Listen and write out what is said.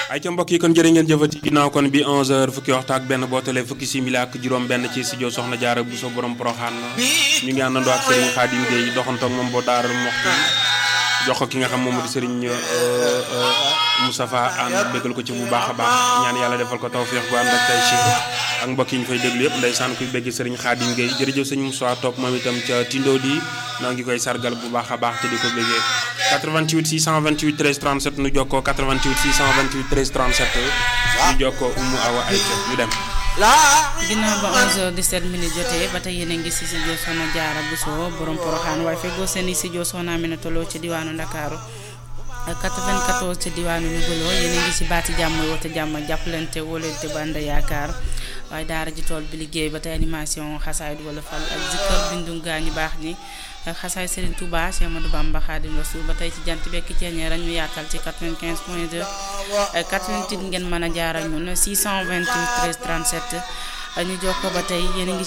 ay ca mbokk yi kon jërë ngeen jëfati ginnaaw kon bi 11h fukki waxtu ak benn bootale fukki simili ak juróom benn ci studio Soxna Jaara bu so borom Poroxaan ñu ngi àndandoo ak Serigne Khadim Gueye doxantoog moom boo daaral moxti jox ko ki nga xam moom moo di Serigne Moustapha ànd bégal ko ci bu baax a baax ñaan yàlla defal ko tawfeex gu ànd ak tay ci ak mbokk yi ñu fay déglu yëpp ndeysaan kuy bégg Serigne Khadim Gueye jërëjëf sëñ Moussa topp moom itam ca Tindo di noo ngi koy sargal bu baax a baax te di ko béggee 88 628 13 37 nu jokkoo 88 628 13 37 nu jokkoo Umu Awa Ayca ñu dem. ginnaaw ba 11h17 minutes jotee ba tey yéen a ngi si studio Soxna Jaara Buso borom Poroxaan waaye feggoo seen i studio Soxna Aminata Lo ci diwaanu Ndakaaru 94 ci diwaanu Louga yéen a ngi si baati jàmm woote jàmm jàppalante wóolante bànd yaakaar waaye daara ji tool bi liggéey ba tey animation xasaayid wala fal ak zikkar bindum gaa ñu baax ñi xasaay Serigne Touba Cheikh Amadou Bamba Khadim Rasoul ba tey ci jant bekk ceeñeer ñu yaatal ci 95 point 2 88 ngeen mën a jaar ak ñun 628 13 37 ñu jokkoo ba tey yéen a ngi